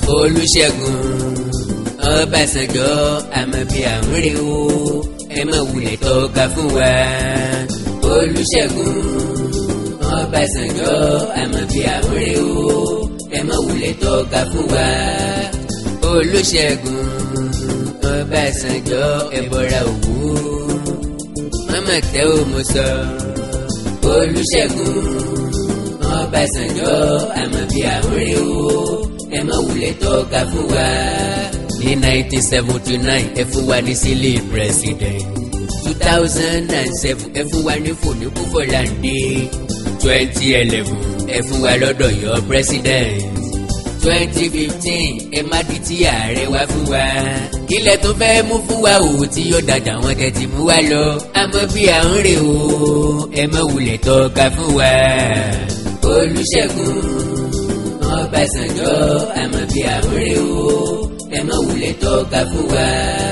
olùṣègùn ọbàṣánjọ́ àmọ́ bí àwọn rè o ẹ má wulẹ̀ tọ́ka fún wa olùṣègùn ọbàṣánjọ́ àmọ́ bí àwọn rè o ẹ má wulẹ̀ tọ́ka fún wa olùṣègùn ọbàṣánjọ́ ẹ bọra òwú mọ́mọ́ tẹ́ ò mọ̀ sọ olùṣègùn ọbàṣánjọ́ àmọ́ bí àwọn rè o ẹ má wulẹ̀ tọ́ka fún wa ní nineteen seventy nine ẹ fún wa ní sílé president two thousand and seven ẹ fún wa ní fòní kúfọ̀láńdé twenty eleven ẹ fún wa lọ́dọ̀ yọ president twenty fifteen ẹ má di tí ààrẹ wá fún wa kílẹ̀ tó fẹ́ mú fún wa òwò tí yóò dàjà wọn tẹ̀tí mú wa lọ àmọ́ bí à ń rè o ẹ má wulẹ̀ tọ́ka fún wa olùṣègùn ọbàṣánjọ́ àmọ́ bí à ń rè o ẹ má wulẹ̀ tọ́ka fún wa.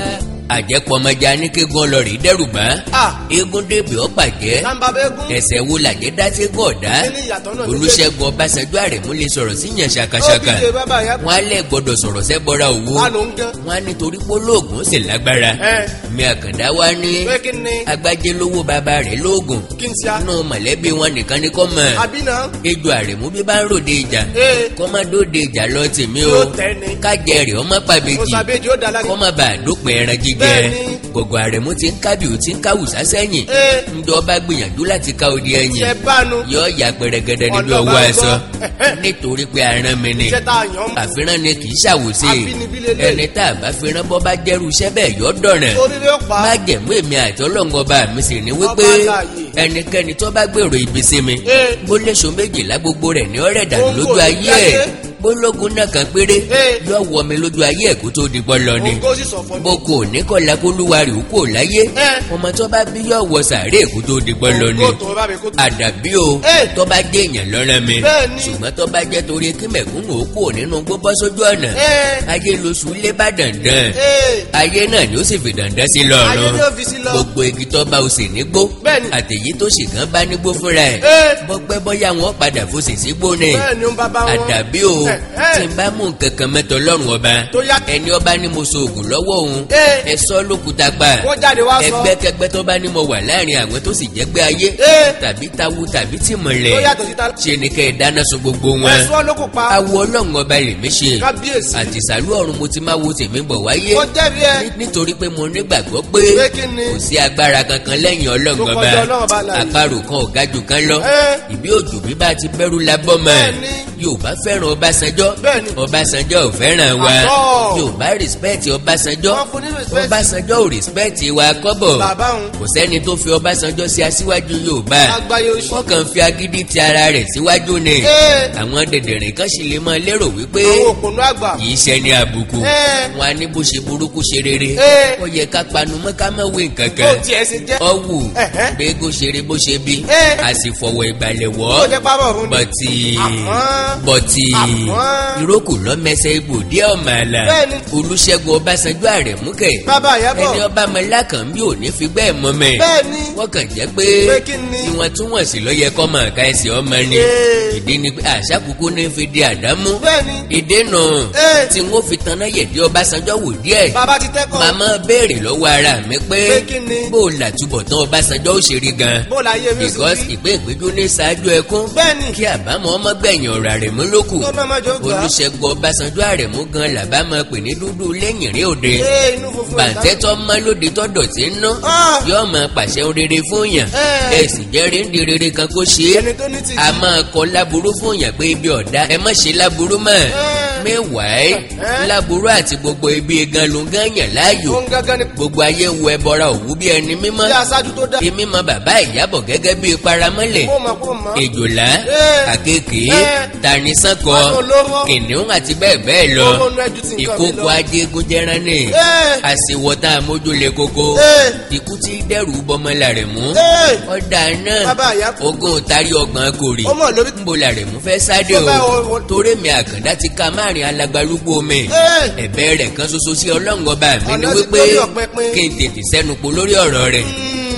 àjẹpọ̀mọjà ní kéegun ọlọ́rìí dẹ́rùbá Ah. eégún dèbè ọ̀pàjẹ́ Tàǹbà bẹ́gùn. ẹsẹ̀ wo làjẹ́ dá ségun ọ̀dá Kí ni ìyàtọ̀ náà ní olùṣègùn ọbàṣánjọ́ àrẹ̀mú lè sọ̀rọ̀ sí yàn ṣàkàṣàkà Ó bí ṣe bàbá yẹn. wọn á lẹ̀ gbọ́dọ̀ sọ̀rọ̀ sẹ́bọ̀ra òwò Wà ló ń gan. wọn á nítorí pólóògùn ó sì lágbára Ẹ. mi àkàndá wa ní Pé kí ni? agbájé lówó bàbá rẹ̀ lóògùn Kí n ṣe á? inú mọ̀lẹ́bí wọn nìkan ni kọ́ mọ̀ Àbí náà? ejò àrẹ̀mú bí bá ń ròde ìjà Ee. kọ́ má dóde ìjà lọ tèmi o Yóò tẹ́ ni. kájẹ rẹ̀ ọmọ pàbẹ́jì Òṣàbẹ́jì ó dára. kọ́ má bàa dópin ẹran jíjẹ Bẹ́ẹ̀ni. gọ̀gọ̀ àrẹ̀mú ti ń kábì ó ti ń káwùsá sẹ́yìn Ee. ńdọ́ bá gbìyànjú láti ká odi ẹ̀yìn Ṣẹ bánu. yọ ya pẹrẹgẹdẹ níbi Ọ̀dọ̀ ọwọ́ bá ẹ̀sọ́ gbọ́. nítorí pé aràn mi ni Iṣẹ́ tá a yàn mọ́. àfihàn ni kì í ṣàwòṣe Àbínibí lélẹ̀. ẹni tá a bá fihàn bọ́ bá jẹ́rú iṣẹ́ bẹ́ẹ̀ yọ dọ̀ràn Torí ló pa. má jẹ̀mú èmi àti ọlọ́run ọba mi sì ní wípé Ọba láàyè. ẹnikẹ́ni tó bá gbèrò ibi sí mi Ee. bó léṣo méjìlá gbogbo rẹ̀ ní ọ̀rẹ́ dànù Ó ń lójú kò ní ayé láyé. ẹ̀ bólógun náà kan péré Ee. yọ wọ mi lójú ayé ẹ̀ kó tó di bọ́ lọ ni Ògo sì sọ fún mi. boko ní kọlá kó lúwa rè ó kò láyé Ẹ. ọmọ tó bá bí yọ wọ sàárè kó tó di bọ́ lọ ni Ògo tó bá mi kó tó. àdàbí o Ẹ. tó bá jẹ́ èèyàn lọ́rọ̀ mi Bẹ́ẹ̀ni. ṣùgbọ́n tó bá jẹ́ torí kí mẹ̀kúnnù ó kúrò nínú gbogbo sójú ọ̀nà Ẹ. ayé lóṣù lé bá dandan Ee. ayé náà ni ó sì fi dandan sí Ayé lọ́rùn ni ó fi sí lọ. gbogbo igi tó bá o sì nígbó Bẹ́ẹ̀ni. àtẹ̀yí tó sì gan bá nígbó fúnra ẹ̀ Ẹ. bọ́pẹ́ bọ́yá wọn padà fòsì sígbó ni Bẹ́ẹ̀ni ó ń bàbá wọn. àdàbí o Ẹ, ẹ. tí n bá mú nǹkan kan mẹ́tọ̀ lọ́rùn ọba Tó yá. ẹni ọba ní mo so oògùn lọ́wọ́ òun Ẹ. ẹ sọ lókùúta pa Wọ́n jáde wá sọ. ẹgbẹ́kẹgbẹ́ tó bá ní mo wà láàrin àwọn tó sì jẹ́gbẹ́ ayé Ẹ. tàbí tawu tàbí Tó tìmọ̀lẹ̀ yàtọ̀ síta. ṣe ni kẹ́ ẹ dáná sun gbogbo wọn Ẹ̀sùn ló kò pa. awo ọlọ́run ọba lèmi ṣe Kábíyèsí. àti sàlú ọ̀run mo ti máa wo tèmi bọ̀ wáyé Wọ́n jẹ́rìí ẹ. Ní- nítorí pé mo nígbàgbọ́ pé Pé kí ni? kò sí agbára kankan lẹ́yìn ọlọ́run Tó ọba kọjá Ọlọ́run ọba láàyè. àparò kan ò ga jù kan lọ Ẹ. ìbí òjò bí bá ti bẹ̀rù la bọ́ mọ́ ẹ̀ Bẹ́ẹ̀ni. Yorùbá fẹ́ràn Ọbásanjọ́ Bẹ́ẹ̀ni. Ọbásanjọ́ ò fẹ́ràn wa Àtọ́. Yorùbá rìspẹ́ẹ̀tì Ọbásanjọ́ Wọ́n fún ní respect. Ọbásanjọ́ ò rìspẹ́ẹ̀tì wa kọ́bọ̀ Bàbá òun. kò sẹ́ni tó fi Ọbásanjọ́ sí aṣíwájú Yorùbá Àgbáyé oṣù. wọ́n kàn fi agídí ti ara rẹ̀ síwájú ni Ẹ. àwọn dẹ̀dẹ̀rìn kan sì lè máa lérò wípé Àwọn òpònú àgbà. kì í ṣe ní àbùkù Ẹ. wọn á ní bó ṣe burúkú ṣe rere Ẹ. ó yẹ ká panu mọ́ ká má wé nǹkan Bó kan tiẹ̀ ṣe jẹ́. ọwù Ẹ̀hẹ́. gbégó ṣeré bó ṣe bí Ẹ. a sì fọwọ́ ìgbàlẹ̀ Ó wọ́ jẹ́ pápá ọ̀run ni. bọ̀tì Àmọ́. bọ̀tì Àmọ́. ìrókò lọ́mẹsẹ̀ ibò díẹ̀ ọ̀mà àlà Bẹ́ẹ̀ni. Olúṣẹ́gun Ọbásanjọ́ Àrẹ̀múkẹ́ Bàbá Ìyábọ̀. ẹni ọba mọlákàn bí ò ní fi bẹ́ẹ̀ mọ́ mẹ́ Bẹ́ẹ̀ni. wọ́n kàn jẹ́ pé Pé kí ni? ìwọ̀ntúnwọ̀nsì ló yẹ kọ́ máa ká ẹsẹ̀ ọmọ ni Ee. ìdí ni pé àṣà kúkú ní fi di àdámú Bẹ́ẹ̀ni. ìdènà Ee. tí wọ́n fi tanná yẹ̀dí Ọbásanjọ́ wò díẹ̀ Bàbá ti tẹ́kọ̀ọ́. màmá béèrè lọ́wọ́ ara mi pé Pé kí ni? bó o làtúbọ̀ tán Ọbásanjọ́ ó ṣe rí gan Bó láyé mi sì because rí. ìpè ìpéjú ní ṣáájú ẹkún Bẹ́ẹ̀ni. kí àbámọ̀ ọmọ gbẹ̀yìn ọ̀rọ̀ Àrẹ̀mú lókù Tó náà máa jọ gbà. Olúṣẹ́gun Ọbásanjọ́ Àrẹ̀mú gan làbá máa pè ní dúdú lẹ́yìn rí òde Ee inú funfun. bàǹtẹ́ tó mọ́ lóde tó dọ̀tí ń ná Ah. yóò máa pàṣẹ rere fún yàn Eh. ẹ sì jẹ́ ríndì rere kan kó ṣe é Ẹni tó ní tìjú. a máa kọ láburú fún yàn pé ibi ọ̀dá ẹ má ṣe láburú mọ́ mẹ́wàá láburú àti gbogbo ibi gan ló ń gán yàn láàyò Òun gángan ni. gbogbo ayé ń wo ẹbọra òwú bí ẹni mímọ́ Bí aṣáájú tó dá. èmi mọ bàbá Ìyábọ̀ gẹ́gẹ́ bí paramọ́lẹ̀ Kó mọ̀ kó mọ̀. èjòlá Eh. àkekèé Eh. tanisánkọ Àwọn olóró. kìnìún àti bẹ́ẹ̀ bẹ́ẹ̀ lọ Owó nú ẹjú ti nǹkan mi ìkókò lọ. ajégun jẹran ní Eh. àsìwọ̀tá amójúlé kókó Eh. ikú tí dẹ́rù bọ́mọlá rẹ̀ mú Ee. ọ̀dà náà Bàbá Ìyábọ̀. ogún tari ọgbọ̀n kòrì Ọmọ lórí. nbó la rẹ̀ mú fẹ́ sáde Tó bá o o- o- torí mi àkàndá ti ka márùn alagbalúgbó mi Ee. ẹ̀bẹ̀ rẹ̀ kan ṣoṣo sí ọlọ́run ọba mi ni Ọ̀nà ti wípé lórí ọ̀pẹ pín. kí n tètè sẹ́nu po lórí ọ̀rọ̀ rẹ̀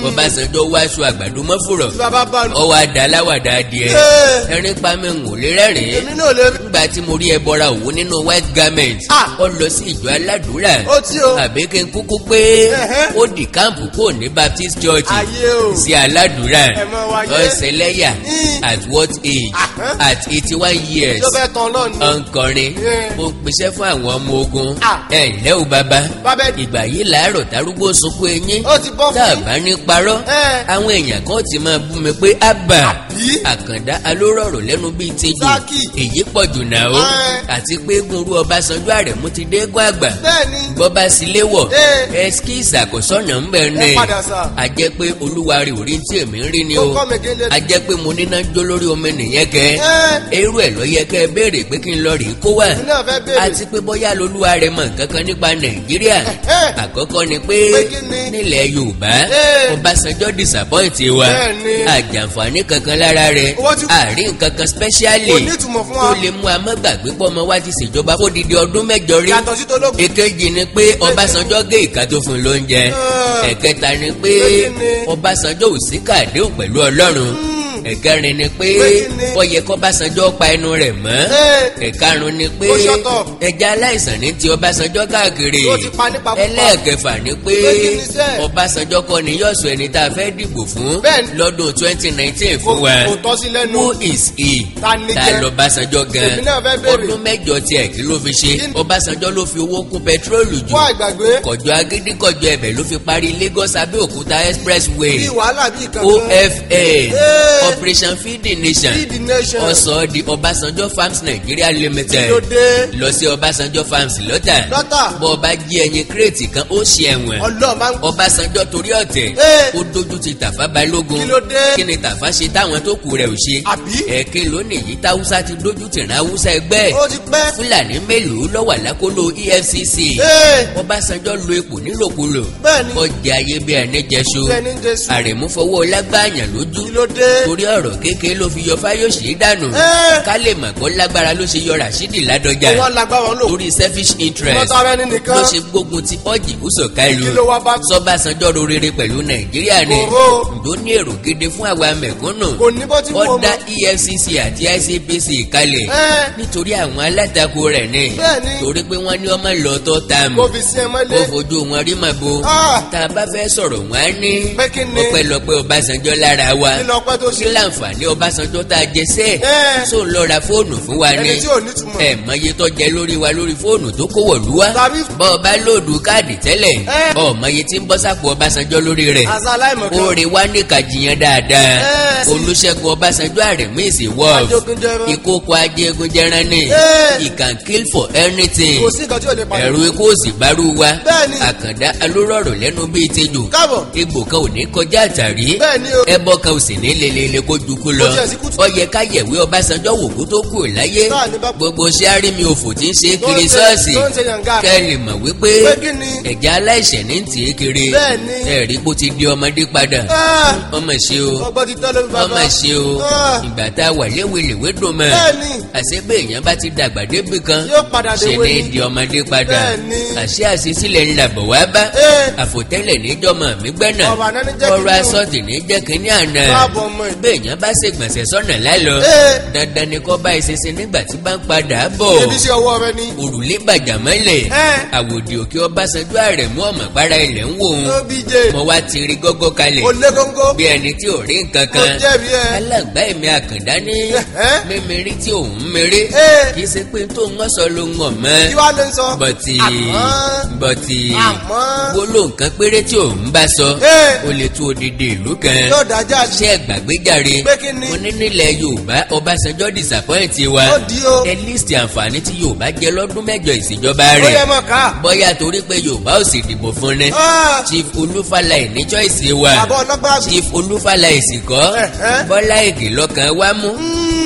Ọbásanjọ́ wá aṣọ àgbàdo mọ́fùrọ̀ tí bàbá bá nù. ọwọ́ àdá aláwàdà adìẹ Ee. ẹ̀rín pa mi ń wò lé rẹ́rìn-ín èmi náà lè rí. nígbà tí mo rí ẹbọra òwú nínú white garment Ah. ó lọ sí ìjọ aládùúrà ó tí o. àbí kí n kúkú pé Ẹ̀hẹ́. ó di káàmpù kò ní baptist church ayé o. sí aládùúrà Ẹ mọ wáyé. ọ̀sẹ̀lẹ́yà Mm. at what age Ahán. at eighty one years tó fẹ́ tán náà ni. ọ̀nkọrin Yeah. mo pèsè fún àwọn ọmọ ogun Ah. ẹ ǹlẹ́ o bàbá bàbá ẹ ìgbà yìí làárọ̀ tarúgbó sunkún eyín ó ti bọ́ tá a fún mi. bá ní parọ́ Ẹ. àwọn èèyàn kan ti máa bú mi pé àbà Àbí? àkàndá alórọ̀rọ̀ lẹ́nu bíi tejò Sákì. èyí pọ̀ jù náà o Ẹ. àti pé gunru Ọbásanjọ́ Àrẹ̀mú ti dégún àgbà bẹ́ẹ̀ni. bọ́bá sílé wọ̀ Ẹ. ẹskí ìṣàkósọ́nà ń bẹ̀ ní ẹ padà sà. a jẹ́ pé olúwa rẹ̀ ò rí tí èmi ń rí ni ó o kọ́ mi gélé. a jẹ́ pé mo níná jó lórí omi nìyẹn kẹ́ Ẹ. irú ẹ̀ ló yẹ kẹ́ ẹ béèrè pé kí n lọ rèé kó wà èmi náà fẹ́ béèrè. àti pé bóyá lolúwa rẹ̀ mọ̀ nǹkan kan nípa Nàìjíríà Ẹ̀hẹ́. àkọ́kọ́ ni pé Pé kí ni? nílẹ̀ Yorùbá Ẹ. Ọbásanjọ́ disappoint wa Bẹ́ẹ̀ni. àjàǹfààní kankan lára rẹ̀ Owó ti- àárín nǹkan kan specially Kò ní ìtumọ̀ fún wa. tó lè mú amọ́gbàgbé pọ̀ ọmọ wa ti ṣèjọba fódìdí ọdún mẹ́jọ rí yàtọ̀ sí tológun. èkejì ni pé Ọbásanjọ́ gé ìka tó fún un lóúnjẹ Ẹ. ẹ̀kẹta ni pé Pé kí ni? Ọbásanjọ́ ò sí kàdéhùn pẹ̀lú Ọlọ́run ẹ̀kẹrin ni pé Pé kí ni? ó yẹ kọ́básanjọ́ pa ẹnu rẹ̀ mọ́ Ẹ. ẹ̀karùn ni pé Ó shut up. ẹja aláìsàn ní ti Ọbásanjọ́ káàkiri Ó ti pa nípa púpà. ẹlẹ́ẹ̀kẹfà ni pé Pé kí ni sẹ́? Ọbásanjọ́ kọ́ ni yóò sọ ẹni tá a fẹ́ dìbò fún Bẹ́ẹ̀ni. lọ́dún twenty nineteen fún Kò- wa kò tọ́ sí lẹ́nu. who is he Ta ni ta jẹ́? lọ́básanjọ́ gan Èmi náà fẹ́ béèrè. ọdún mẹ́jọ tiẹ̀ kí ló fi ṣe Kí ni? Ọbásanjọ́ ló fi owó kún pẹtrólù jù fún àgbàgbé. kọjọ agídí kọjọ ẹ̀bẹ̀ ló fi parí Lagos Abẹ́òkúta expressway bí wàhálà bí kankan. OFN Ẹ. Operation Feeding Nation Feed the nation. ọsọ di Ọbásanjọ́ Farms Nigeria Limited Kí ló dé? lọ sí Ọbásanjọ́ Farms lọ́tà Lọ́tà. bọ́ ọba jí ẹyin kírètì kan ó ṣe ẹ̀wọ̀n ọlọ́ọ̀ máa ń Ọbásanjọ́ torí ọ̀tẹ̀ Ẹ. ó dojú ti Tàfá Balógun Kí ló dé? kí ni Tàfá ṣe táwọn tó kù rẹ̀ ò ṣe Àbí? ẹ̀ẹ́kẹ́ lónìí yìí táwùsá ti dojú tìrán Haúsá ẹgbẹ́ ó ti pẹ́. Fúlàní mélòó ló wà lákòlò EFCC Ee. Ọbásanjọ́ lo ipò nílòkulò Bẹ́ẹ̀ni. ọjà ayé bí ẹni jẹṣu Bí ẹni jẹṣu. Àrẹ̀mú fọwọ́ lágbàáyàn lójú kí ló dé. torí ọ̀rọ̀ kékeré ló fi yọ Fáyọ̀ṣe dànù Ẹ́. ká lè mọ̀ kó lágbára ló ṣe yọ Rashidi Ládọjà wọ́n lágbá wọn lò. torí selfish interest wọ́n tara ẹni nìkan. ló ṣe gbógun ti ọ́jì kúsọ̀ káìlú Kí ló wá bá- sọ́bàṣánjọ́ ro rere pẹ̀lú Nàìjíríà ni Òhó. ǹdó ní èrò gidi fún àwa mẹ̀kúnnù kò ní bó ti wù ó ọmọ. dá EFCC àti ICPC kalẹ̀ Ẹ́. nítorí àwọn alátakò rẹ̀ ni Bẹ́ẹ̀ni. torí pé wọ́n ní ọmọ lọ́tọ́ tààmù kó fi sí ẹ kó mọ́lé. fojú wọn rí màbo Ah. tá a bá fẹ́ sọ̀rọ̀ wọn á ní Pé kí ni? ọpẹ́lọpẹ́ Ọbásanjọ́ lára wa kí lọ pẹ́ tó kí ṣe. láǹfààní Ọbásanjọ́ tá a jẹ sẹ́ẹ̀ Ẹ́. tó ń lọ ra fóònù fún wa ni ẹni tí ò ní túmọ̀. ẹ mọye tó jẹ lórí wa lórí fóònù tó kó wọ̀lú wa Tàbí- bọ́ ọ bá lóòdù káàdì tẹ́lẹ̀ Ẹ́. ọ mọye tí ń bọ́ sápò Ọbásanjọ́ lórí rẹ̀ àṣà aláìmọ̀kan. oore wa ní kàjìyàn dáadáa Ẹ́. Olúṣẹ́gun Ọbásanjọ́ Àrẹ̀mú ìsìn wọ́ọ̀f Ajogunjẹran. ìkókó ajégun jẹran ni Ẹ́. he can kill for anything kò sí nǹkan tí ò lè pa. ẹ̀rù ikú òsì bárú wa Bẹ́ẹ̀ni. àkàndá alórọ̀rọ̀ lẹ́nu bíi tejò káàbọ̀. egbò kan ò ní kọjá àtàrí Bẹ́ẹ̀ni o. ẹbọ kan ò sì ní lelele kó jukú lọ Kò tiẹ̀ sí kùtù. ó yẹ ká yẹ̀wé Ọbásanjọ́ wò kó tó kú láyé Táà ní bá- gbogbo sẹ́rí mi òfò tí ń ṣe Tó ń kiri ṣe- ṣọ́ọ̀ṣì tó ń ṣe yànga. kẹ́ ẹ lè mọ̀ wípé Pé kí ni? ẹ̀jẹ̀ aláìṣẹ̀ ní tì í kiri Bẹ́ẹ̀ni. ẹ̀rí kó ti di ọmọdé padà Ah. ọmọ ṣe o ọgbọ́n ti tọ́ lórí bàbá. ọmọ ṣe o Ah. ìgbà tá a wà léwelèwe dùn mọ́ Bẹ́ẹ̀ni. àṣẹ pé èèyàn bá ti dàgbà débi kan Yóò padà ṣe déwé ní ni. di ọmọdé padà Bẹ́ẹ̀ni. àṣẹ àṣesílẹ̀ ńlá bọ̀ wá bá Ee. àfòtẹ́lẹ̀ níjọ́mọ̀ mi gbẹ́nà Ọ̀rọ̀ àná ní jẹ́ ọ̀rọ̀ kínní o. asọ́tì ní jẹ́ kínní àná Káàbọ̀ ọmọ ẹ̀. bí èèyàn bá ṣègbọ̀nsẹ̀ sọ́nà lálọ́ Ee. dandan ni kó bá ìṣinṣin nígbà tí bá ń padà bọ̀ ebi sí ọwọ́ rẹ ni. òrùlé bàjà mọ́lẹ̀ Ẹ́. àwòdì òkè Ọbásanjọ́ Àrẹ̀mú ọ̀mọ̀pára ilẹ̀ ń wò ó Obi jẹ. mo wá ti rí gógó kalẹ̀ o lé góńgó. bí ẹni tí ò rí nǹkan o kan jẹ̀bi ẹ. alàgbà èmi àkàndá ní Ẹ̀hẹ́. mímírí tí òun méré Ee. kì í ṣe pé tó ń sọ ló ń hàn kí mọ́ wàá lè sọ. bọ̀tì Àmọ́. bọ̀tì Àmọ́. gbólóhùn kan péré tí òun bá sọ Ee. ó lè tú odidi ìlú kan yóò dájà sí. ṣé gbàgbéjàre Pé kí ni? mo ní nílẹ̀ Yorùbá Ọbásanjọ́ disappoint wa Ó di o. ẹ lísì àǹfààní tí Yorùbá jẹ lọ́dún mẹ́jọ ìṣèjọba ó yẹ rẹ̀ mọ̀ ká. bóyá torí pé Yorùbá ò sì dìbò fún ni Ah. Chief Olúfàlàyé ní choice wa Bàbá ọlọ́gbà àgbà. Chief Olúfàlàyé sì kọ́ Ẹ̀hẹ́. Bọ́lá Ìgè lọ́kàn wá mú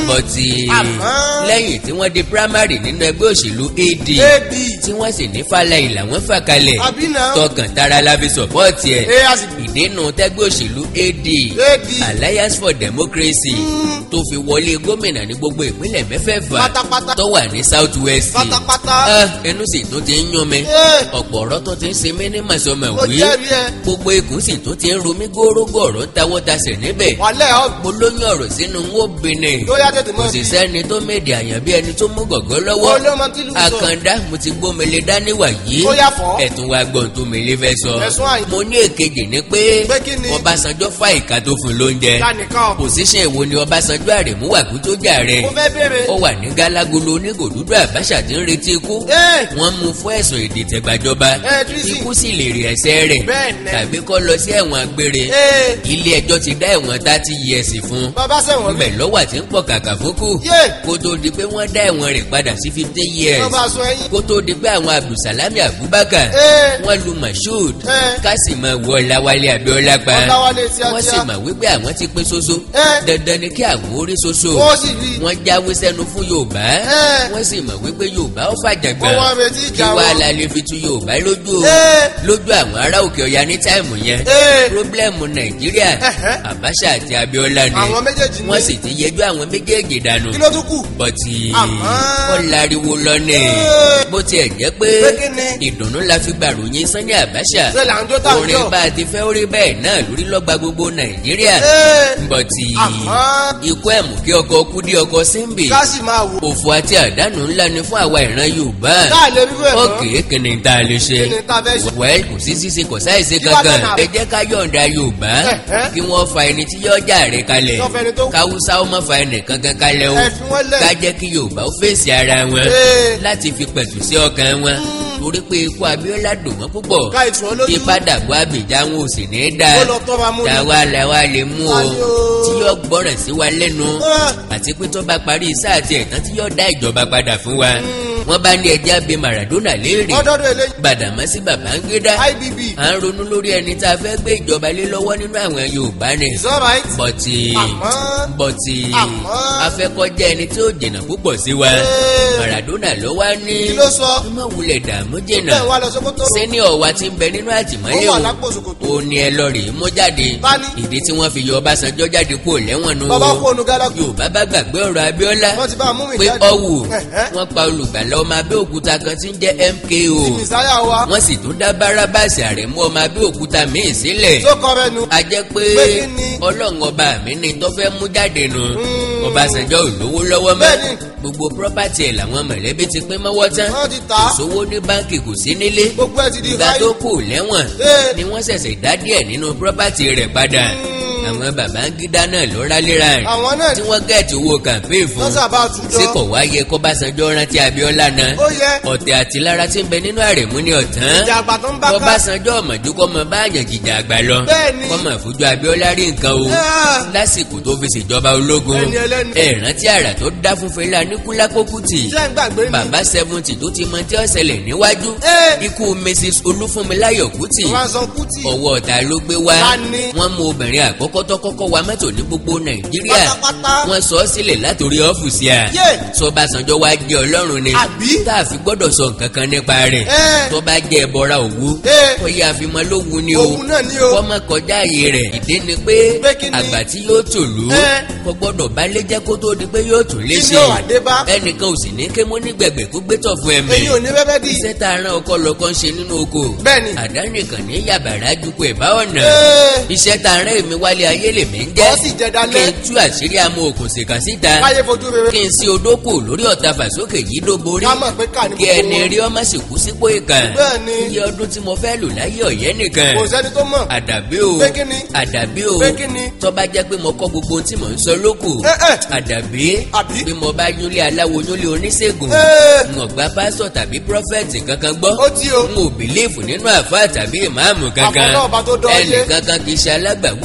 bọ́tì Àmọ́. lẹ́yìn tí wọ́n di primary nínú ẹgbẹ́ òṣèlú AD ab tí wọ́n sì ní fàlàyé làwọn fà kalẹ̀ àbí náà tọkàn tara la fi sọ̀pọ́ọ̀tì ẹ̀ ẹ a sì ìdènà tẹ́gbẹ́ òṣèlú AD ab Alliance for Democracy tó fi wọlé gómìnà ní gbogbo ìpínlẹ̀ mẹ́fẹ̀ẹ̀fà pátápátá tó wà ní South West pátápátá Ah, ẹnu sì tún ti ń yún mi ẹ ọ̀pọ̀ ọ̀rọ̀ tó ti ń ṣe mí ní màsọ̀mọ̀ mo wí jẹ́rìí ẹ gbogbo ikùn sì tún ti ń ro mí górógó ọ̀rọ̀ ń tawọ́ tasẹ̀ níbẹ̀ wàlẹ́ ọ mo lóyún ọ̀rọ̀ sínú ń wó bìnrin tó yá tètè kò mọ́ sì bí sẹ́ni tó méde àyàn bí ẹni tó mú gọ̀gọ́ lọ́wọ́ olómọ tí lù sọ àkàndá mo ti gbómele dání wàyí Ó yá fọ́. ẹ̀tún wa gbọ́n tó mele fẹ́ sọ Ẹ̀sùn àyè. mo ní èkejì ní pé Pé kí ni? Ọbásanjọ́ fà ìka tó fún lóúnjẹ lánìkan pòsíṣàn èwo ni Ọbásanjọ́ Àrẹ̀mú wà kú tó jà rẹ̀ mo fẹ́ béèrè ó wà ní gálágolo onígò dúdú Àbáṣà tí ń retí ikú ẹ wọ́n mú fún ẹ̀sùn ìdìtẹ̀gbàjọba ẹ tírísì ikú sì lè rí ẹsẹ̀ rẹ̀ Bẹ́ẹ̀ ni. tàbí kó lọ sí ẹ̀wọ̀n agbére ẹ ilé ẹjọ́ ti dá ẹ̀wọ̀n thirty years fún bàbá sẹ̀wọ̀n mi bẹ́ẹ̀ lọ́wọ́ àti ń pọ̀ kàkà fókù yé kó tó di pé wọ́n dá ẹ̀wọ̀n rẹ̀ padà sí fifteen years bàbá sọ ẹyin kó tó di pé àwọn Abdulsalami Abubakar ẹ wọ́n lu Mashood ẹ Kásìmọ̀ wọ Ọláwálé Abíọ́lá pa ọ̀làwálé wọ́n sì tíátíá mọ̀ wípé àwọn ti pín ṣoṣo ẹ dandan ni kí àwọn orí ṣoṣo ó sì rí wọ́n jáwé sẹ́nu fún Yorùbá ẹ wọ́n sì mọ̀ wípé Yorùbá ó fàjàgbà wọ́n wá retí kí ìjà wàá wọn la lè fi tu Yorùbá lójú o ẹ lójú àwọn ará òkè ọya ní táìmù yẹn ẹ pírọ́blẹ́mù Nàìjíríà Ẹ̀hẹ́. Abacha àti Abíọ́lá ni àwọn méjèèjì wọ́n ní sì ti yẹjú àwọn méjèèjì dànù kí ló tún kù bọ́tì Àmọ́. ó láriwo lọ́nà Ẹ. bó tiẹ̀ jẹ́ pé Pé kí ni? ìdùnnú la fi gbàròyìn Sani Abacha ṣe là ń jó tá ń orin jọ bá a ti fẹ́ orí bẹ́ẹ̀ náà lórí lọ́gba gbogbo Nàìjíríà ẹ bọ́tì àmọ́ ikú ẹ̀mú kí ọkọ̀ kú dé ọkọ̀ símbì ká sì máa wò òfò àti àdánù ńlá ni fún àwa ìran Yorùbá ká lè rí bẹ́ẹ̀ mọ́ ókè kí ni tá a lè ṣe kí ni tá a fẹ́ ṣe wẹ́ẹ́l kò sí ṣíṣe kò sáìṣe Kí wá kankan fẹ́ nà? ẹ jẹ́ ká yọ̀ǹda Yorùbá Ẹ̀hẹ́. kí wọ́n fa ẹni tí yọ ọjà rẹ̀ kalẹ̀ Tó fẹ́ni tó- káwúsá ó má fa ẹnì kankan kalẹ̀ o ẹ fi wọ́n lẹ̀ ká jẹ́ kí Yorùbá ó fèsì ara wọn Ee. láti fi pẹ̀tù sí ọkàn wọn torí pé ikú Abíọ́lá dùn wọ́n púpọ̀ ká ìtù wọn lójú ìpadàbọ̀ Abidjan wọn ò sì ní í dáa ó lọ tọ́ ma mú ni tàwa làwa lè mú o Ayọ̀. tí yóò gbọ́ràn sí wa lẹ́nu Ah. àti pé tó bá parí sáà tí ẹ̀tàn tí yóò dá ìjọba padà fún wa wọ́n bá ní ẹja bíi Maradona léèrè ọdọọdọ eléyìí Gbàdàmọ́sí Babangida ibb à ń ronú lórí ẹni tá a fẹ́ gbé ìjọba lé lọ́wọ́ nínú àwọn Yorùbá ni is alright bọ̀tì àmọ́ bọ̀tì Àmọ́. afẹ́kọ́jẹ́ ẹni tí ó jìnnà púpọ̀ sí wa Ee. Maradona ló wá ní kí ló sọ ọmọ wulẹ̀ dààmú jìnnà bẹ́ẹ̀ wá lọ sókótó sẹ́niọ̀ wa ti ń bẹ nínú àtìmọ́lé ó wà o lápò ṣòkòtò ó ní ẹ lọ rèé mú jáde Tani? ìdí tí wọ́n fi yọ Ọbásanjọ́ jáde kó lẹ́wọ̀n nù bàbá kú o ònú gálágù Yorùbá bá gbàgbé ọ̀rọ̀ Abíọ́lá wọ́n ti bá a mú mi pé jáde ọ̀wù Ẹ̀hẹ́. wọ́n pa olùgbàlà ọmọ Abẹ́òkúta kan tí ń jẹ́ MKO ìsáyà wa wọ́n sì tún dá Bárábàsì Àrẹ̀mú ọmọ Abẹ́òkúta míì sílẹ̀ tó kọ́ rẹ nu a jẹ́ pé Pé kí ni? Ọlọ́run ọba mi ni tó fẹ́ mú jáde nù Mm. Ọbásanjọ́ ò lówó lọ́wọ́ mọ́ Bẹ́ẹ̀ni. gbogbo pírọ́pátì ẹ̀ làwọn mọ̀lẹ́bí ti pín mọ́wọ́ tán wọ́n ti tà kò á sówó ní báńkì kò sí nílé gbogbo ẹ ti di ìgbà ráyè tó kù lẹ́wọ̀n Ee. ni wọ́n ṣẹ̀ṣẹ̀ dá díẹ̀ nínú pírọ́pátì rẹ̀ padà àwọn Babangida náà ló rálẹ́ra rẹ̀ àwọn náà tí wọ́n gẹ̀ẹ́tì owó kàmpéè fún wọ́n sábà ṣé tùjọ kò wá yẹ kọ́básanjọ́ rántí Abíọ́lá náà ó yẹ ọ̀tẹ̀ àti lára tí ń bẹ nínú Àrẹ̀mú ní ọ̀tán ìjà àgbà tó ń bá ká kọ́básanjọ́ ọ̀mọ̀jú kọ́ mọ báyàn jìjà àgbà lọ Bẹ́ẹ̀ni. kọ́ mọ̀ fojú Abíọ́lá rí nǹkan o Ah. lásìkò tó fi ṣèjọba ológun Ẹni ẹlẹ́ni. ẹ rántí àrà tó dá fún Fẹlá Aníkúlápó Kútì ṣé ń gbàgbé ni bàbá seventy tó ti mọ tí ó ṣẹlẹ̀ níwájú Ee. ikú Mrs Olúfúnmiláyọ̀ Kútì wọ́n sọ kùtì ọwọ́ ọ̀tá ló gbé wá Ta ni? wọ́n mú obìnrin àkọ́kọ́ tó kọ́kọ́ wa mọ́tò ní gbogbo Nàìjíríà pátápátá wọ́n sọ ọ́ sílẹ̀ látòrí ọ́fíìsì à Yé. Ṣọbásanjọ́ wá jẹ́ Ọlọ́run ni Àbí? tá a fi gbọ́dọ̀ sọ nǹkan kan nípa rẹ̀ Ẹ́. tó bá jẹ́ ẹbọra òwú Ẹ́. ó yẹ àfimọ́ lógun ni o òun náà ni o kọ́ mọ́ kọjá ààyè rẹ̀ ìdí ni pé Pé kí ni? àgbà tí yóò tòlú Ẹ́. kò gbọ́dọ̀ bá lé jẹ́ kó tó di pé yóò tún lé Kí ṣe ni ó wá dé bá? ẹnìkan ò sì ní ké mú ní gbẹ̀gbẹ̀ kó gbé tọ̀ fún ẹ̀mí èyí ò ní bẹ́bẹ́ dì iṣẹ́ tá a rán ọkọ lọ́kọ́ ń ṣe nínú oko Bẹ́ẹ̀ni. àdánìkan ní yàbàrá dúpọ̀ ẹ̀bá ọ̀nà Ee. iṣẹ́ tá a rán èmi wálé ayé lèmi ń jẹ́ Ó sì jẹ dalẹ́. kí n tú àṣírí amú okùn ṣèkà síta káyé fojú rere kí n sí odókò lórí ọ̀tá fàsókè yìí dó borí ká mọ̀ pé ká ní kí gbogbo ẹni wọn. rí ọmọ sì kú sípò ìkà Bẹ́ẹ̀ni. iye ọdún tí mo fẹ́ lò láyé ọ̀yẹ́ nìkan kò sẹ́ni tó mọ̀ àdàbí o Pé kí ni? àdàbí o Pé kí ni? tó bá jẹ́ pé mo kọ́ gbogbo ohun tí mò ń sọ lókù Ẹ́, ẹ́. àdàbí Àbí? bí mo bá yúnlé aláwo yúnlé oníṣègùn Ẹ́. n ò gba pásọ̀ tàbí prọfẹ̀tì kankan gbọ́ ó tí o n ò bìlíìfù nínú àfáà tàbí ìmáàmù kankan Àfọlọ́ọ̀bá tó dán ẹnì yé. kankan kì í ṣe alágbàwé mi àti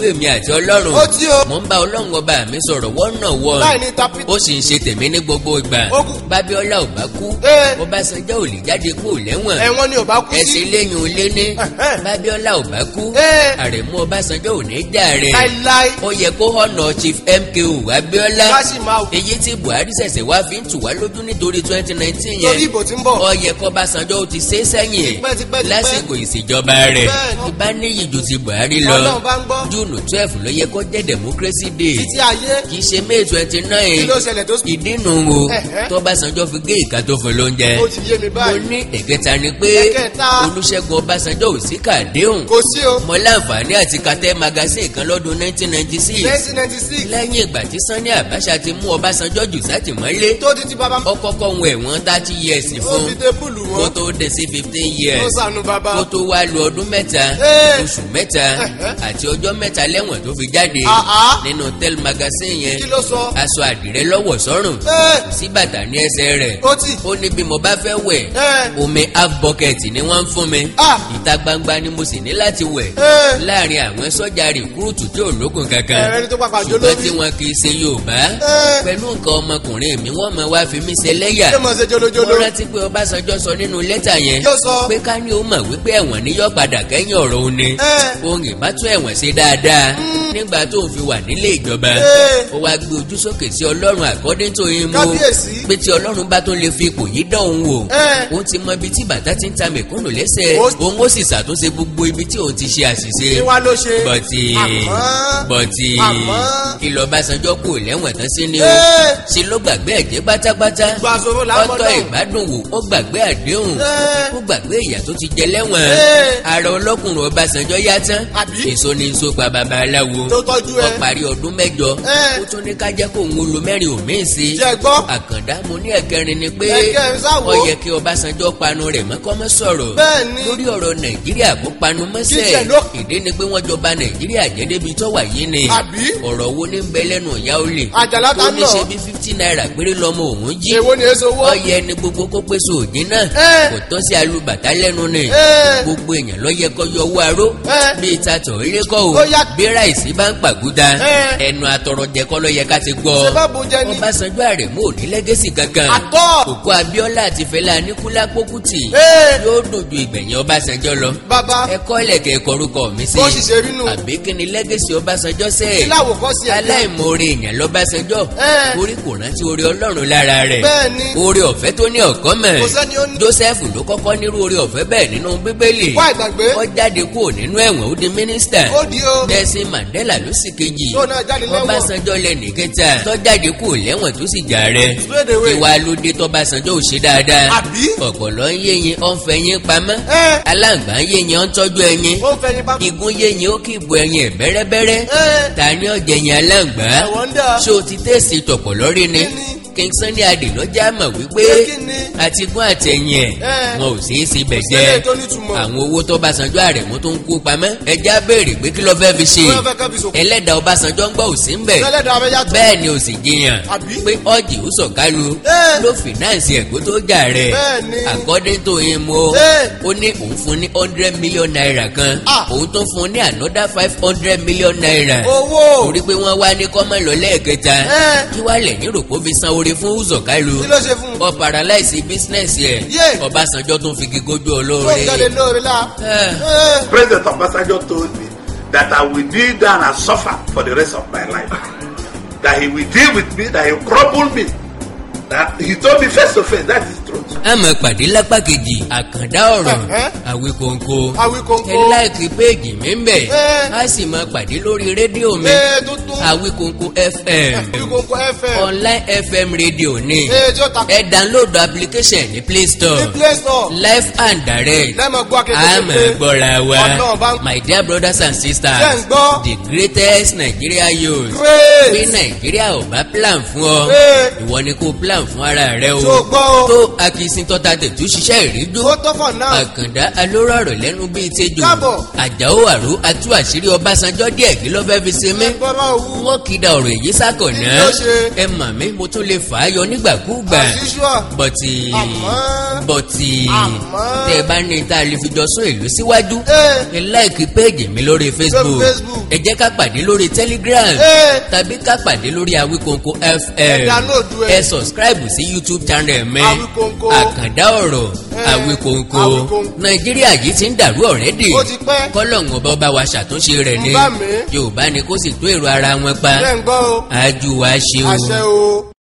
àti ọlọ́run Ó tí o. mo ń bá ọlọ́run ọba mi sọ̀rọ̀ wọ́nà wọ́n láì ní tapit. ó sì ń ṣe tèmi ní gbogbo ìgbà Ó kù. bábíọ́lá ò bá kú Ee. ọbásanjọ́ ò lè jáde kú lẹ́wọ̀n ẹ̀wọ̀n ni ò bá kú ẹsẹ̀ sí. lẹ́yìn olé ní Ẹ̀hẹ́. bábíọ́lá ò bá kú Ee. àrẹ̀mú ọbásanjọ́ ò ní jà rẹ̀ láíláí. ó yẹ kó hànà chief mko abíọ́lá ká sì máa wò. èyí tí buhari ṣẹ̀ṣẹ̀ wá fi ń tù wá lójú nítorí twenty nineteen torí yẹn ìbò tí ń bọ̀. ó yẹ kó ọbásanjọ́ ó ti ṣe é sẹ́yìn Tipẹ́, tipẹ́, tipẹ́. lásìkò ìṣèjọba rẹ̀ Bẹ́ẹ̀ni. ìbá níyì ju ti buhari lọ ọlọ́run bá ń gbọ́. júùnù twelve ló yẹ kó jẹ́ democracy day títí ayé. kì í ṣe may twenty kí nine ló ṣẹlẹ̀ tó sùn. ìdínú o Ẹ̀hẹ́. tọ́básanjọ́ fi gé ìka tó fún lóúnjẹ ó ti yé mi mo báyìí. ní ẹ̀kẹta ni pé Ẹ̀kẹta. olùṣègùn ọbásanjọ́ ò sí kàdéhùn kò sí o. mo láǹfààní àti katẹ́ magazine kan lọ́dún nineteen ninety six nineteen ninety six. lẹ́yìn ìgbà tí Sani Abacha ti mú Ọbásanjọ́ jù sátìmọ́lé tó di ti bàbá. ó kọ́kọ́ ń ẹ̀wọ̀n thirty years ó fún fi tébùlù kó wọn. tó dé sí fifteen ó years sànù bàbá. kó tó wá lu ọdún mẹ́ta Ee. oṣù mẹ́ta àti ọjọ́ mẹ́ta lẹ́wọ̀n tó fi jáde Àhá. nínú tel magazine yẹn kí ló sọ. aṣọ àdìrẹ lọ́wọ́ sọ́rùn Ee. sí bàtà ní ẹsẹ̀ rẹ̀ ó tì. ó ní bí mo bá fẹ́ wẹ̀ Ee. omi half bucket ni wọ́n ń fún mi Ah. ìta gbangba ni mo sì ní láti wẹ̀ Ee. láàrin àwọn sọ́jà rìkúrútù tí ò lókun kankan Ẹ̀rẹ́ ni tó pàpà jó ṣùgbọ́n lórí. tí wọn kì í ṣe Yorùbá Ee. pẹ̀lú nǹkan ọmọkùnrin mi wọ́n máa wá fi mí ṣe lẹ́yà ṣé mo ṣe mo jolojolo. rántí pé Ọbásanjọ́ sọ nínú lẹ́tà yẹn Yóò sọ. pé ká ní ó mọ̀ wípé ẹ̀wọ̀n ni yóò padà kẹ́yìn ọ̀rọ̀ òun ni Ee. òun ìbá tún ẹ̀wọ̀n ṣe dáadáa nígbà tó ń fi wà nílé ìjọba Ee. ó wá gbé ojú sókè sí Ọlọ́run according to him o Kábíyèsí. pé tí Ọlọ́run bá tó lè fi ipò yìí dán òun wò Ee. òun ti mọ ibi tí bàtà ti ń ta mẹ̀kúnnù lẹ́sẹ̀ Ó- òun ó sì ṣàtúnṣe gbogbo ibi tí òun ti ṣe àṣìṣe kí wá ló ṣe. bọ̀tì Àmọ́. bọ̀tì Àmọ́. kí lọ Ọbásanjọ́ kò lẹ́wọ̀n tán sí ni o Ee. ṣe ló gbàgbé ẹ̀jẹ̀ pátápátá Gbàsòrò làwọn ọtọ náà. ìgbádùn wò ó gbàgbé àdéhùn Ee. ó gbàgbé ìyà tó ti jẹ lẹ́wọ̀n Ee. ara ọlọ́kùnrin Ọbásanjọ́ yá tán Àbí? èso ni èso pa babaláwo tó tọ́jú ẹ. ó parí ọdún mẹ́jọ Ee. ó tún ní ká jẹ́ kó òun lo mẹ́rin òmíì sí jẹ́ gbọ́. àkàndá mo ní ẹ̀kẹrin ni pé Ẹ̀kẹrin sáwo. ó yẹ kí Ọbásanjọ́ panu rẹ̀ mọ́ kọ́ mọ́ sọ̀rọ̀ Bẹ́ẹ̀ni. lórí ọ̀rọ̀ Nàìjíríà kó panu mọ́sẹ̀ Jíjẹ ló- ìdí ni pé wọ́n jọba Nàìjíríà jẹ́ débi tó wà yìí ni Àbí? ọ̀rọ̀ wo ní ń bẹ lẹ́nu ìyá olè Àjàlá ta ó ní náà. ṣe bí fifty naira péré lọ́mọ òun jí èwo ni èso owó. ọyẹ ni gbogbo kó pèsè òjì náà Ẹ́. kò tọ́ sí alùbàtà lẹ́nu ni Ẹ́. gbogbo èèyàn ló yẹ kó yọ owó aró Ẹ́. bíi tatọ̀ ilé kọ́ o Ó yá. bí ráìsì bá ń pàgúdà Ẹ́. ẹnu àtọrọjẹ kọ́ ló yẹ ká ti gbọ́ ṣé bá bo jẹ ni. Ọbásanjọ́ Àrẹ̀mú ò ní lẹ́gẹ́sì kankan Àtọ́. òkú Abíọ́lá àti Fẹlá Aníkúlápó Kútì Ee. yóò dùn ju ìgbẹ̀yìn Ọbásanjọ́ lọ bàbá ẹ̀kọ́ ilẹ̀kẹ̀ korúkọ mi sí bó sì ṣe rí nù. àbí kí ni lẹ́gẹ́sì Ọbásanjọ́ sẹ́ẹ̀ kí láwòkọ́ sí ẹ̀. aláìmoore èèyàn lọ́básanjọ́ Ẹ́. orí kò rántí orí ọlọ́run lára rẹ̀ Bẹ́ẹ̀ni. orí ọ̀fẹ́ tó ní ọ̀kọ́ mọ̀ Kò sẹ́ni ó ní. joseph ló kọ́kọ́ nírú orí ọ̀fẹ́ bẹ́ẹ̀ nínú bíbélì wá ìgbàgbé. ó jáde kúrò nínú ẹ̀wọ̀n ó di mínísítà ó di o. Nelson Mandela ló sì kejì tó náà jáde lẹ́wọ̀n. Ọbásanjọ́ lẹ́nì kẹta tó jáde kúrò lẹ́wọ̀n tó sì jà rẹ̀ Straight away. ìwà lóde tọ́básanjọ́ ò ṣe dáadáa Àbí? ọ̀pọ̀lọ́ ń yéyin ó ń fẹ̀yìn pamọ́ Ẹ́. aláǹgbá ń yéyin ó ń tọ́jú ẹyin ó ń fẹyin bá. igun yéyin ó kì í bu ẹyin ẹ̀ bẹ́rẹ́bẹ́rẹ́ Ẹ́. ta ni ọ̀jẹ̀yìn aláǹgbá I wonder. ṣé o ti tẹ̀sí tọ̀pọ̀ lórí ni Kí ni? King Sunny Adé ló já mọ̀ wípé Pé kí ni? àtigún àtẹ̀yìn ẹ̀ Ẹ́. wọn ò sí í sí bẹ̀ Kò sílẹ̀ jẹ́ tó nítumọ̀. àwọn owó tó Ọbásanjọ́ Àrẹ̀mú tó ń kó pamọ́ ẹja béèrè pé kí ló fẹ́ fi ṣe Wọ́n fẹ́ kẹ́ fi sòkò. ẹlẹ́dàá Ọbásanjọ́ ń gbọ́ òsì ń bẹ̀ Ẹlẹ́dàá abẹ́ yàtọ̀. bẹ́ẹ̀ ni ò sì jiyàn Àbí? pé ọ́jì ó sọ̀kálu Ẹ́. ló fìnáǹsì ẹ̀kọ́ tó jà rẹ̀ Bẹ́ẹ̀ni. according to him o Ẹ́. ó ní òun fún ní hundred million naira kan Ah. òun tó fún ní another five hundred million naira owó. torí pé wọ́n wá ní kọ́mọ lọ lẹ́ẹ̀kẹta Ẹ́. kí wàá lẹ́yìn rò kó fi san oore fún Uzokalu kí ló ṣe fún un. ọ paralyze business yẹ Yé. Ọbásanjọ́ tún fi gígójú tó olóore ń jáde lóore la. Ẹ́. Ẹ́. President Obasanjo told me that I will kneel down and suffer for the rest of my life. that he will deal with me, that he will crumble me. That he told me face to face, that is truth. a máa pàdé lápá kejì àkàndá ọ̀rọ̀ Ẹ̀hẹ́. Àwíkóńkó Àwíkóńkó. ẹ láìkí péèjì mi ń bẹ̀ Ẹ́. a sì máa pàdé lórí rédíò mi Ee tuntun. Àwíkóńkó FM Àwíkóńkó FM. online FM rédíò ni Ee tí ó ta. ẹ download application ní Play Store Ní Play Store. live and direct Lẹ́mọ̀ gbọ́ akéde a máa gbọ́ra wa Ọlọ́run bá ń my dear brothers and sisters Ṣé ń gbọ́? the greatest Nigeria youth bí Great. Nàìjíríà ò bá plan fún ọ Ee. ìwọ ni kó plan fún ara rẹ o Tó gbọ́ o. tó akínsíntọ́ta tètú ṣiṣẹ́ ìrídó ó tó fọ̀ náà. àkàndá alórọ̀rọ̀ lẹ́nu bíi tejò Káàbọ̀. àjàó àrò atú àṣírí ọbásanjọ́ díẹ̀ kí ló fẹ́ fi ṣe mí gbọ́dọ̀ wú. wọ́n kìdá ọ̀rọ̀ èyí sákọ̀nà Kí ló ṣe? ẹ mà mí mo tún lè fà á yọ nígbàkúùgbà àṣìṣọ́. bọ̀tì Àmọ́. bọ̀tì Àmọ́. tẹ́ ẹ bá ní tá a lè fi jọ sún ìlú síwájú Ee. ẹ láìkí péèjì mi lórí Facebook Facebook. ẹ jẹ́ ká pàdé lórí Telegram Ee. tàbí ká pàdé lórí Awikonko FM download ẹ. ẹ subscribe sí YouTube channel mi Awikonko. àkàndá ọ̀rọ̀ Ee. Awikonko Awikonko. Nàìjíríà yìí ti ń dàrú ọ̀rẹ́dì ó ti pẹ́. kọ́lọ́hún ọba ọba wa ṣàtúnṣe rẹ̀ ni Ń bá mi. Yorùbá ni kó sì tó èrò ara wọn pa bẹ́ẹ̀ ń gbọ́ o. ájú wa ṣe o. àṣẹ o.